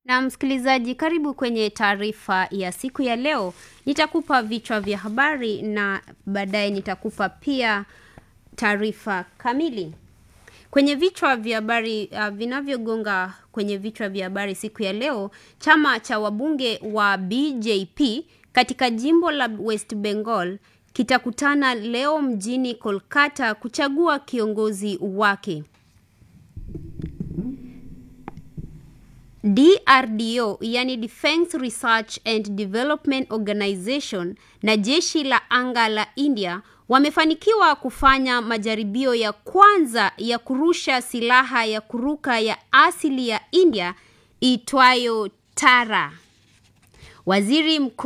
Na msikilizaji, karibu kwenye taarifa ya siku ya leo. Nitakupa vichwa vya habari na baadaye nitakupa pia taarifa kamili. Kwenye vichwa vya habari uh, vinavyogonga kwenye vichwa vya habari siku ya leo, chama cha wabunge wa BJP katika jimbo la West Bengal kitakutana leo mjini Kolkata kuchagua kiongozi wake. DRDO yani Defense Research and Development Organization na jeshi la anga la India wamefanikiwa kufanya majaribio ya kwanza ya kurusha silaha ya kuruka ya asili ya India itwayo Tara. Waziri Mkuu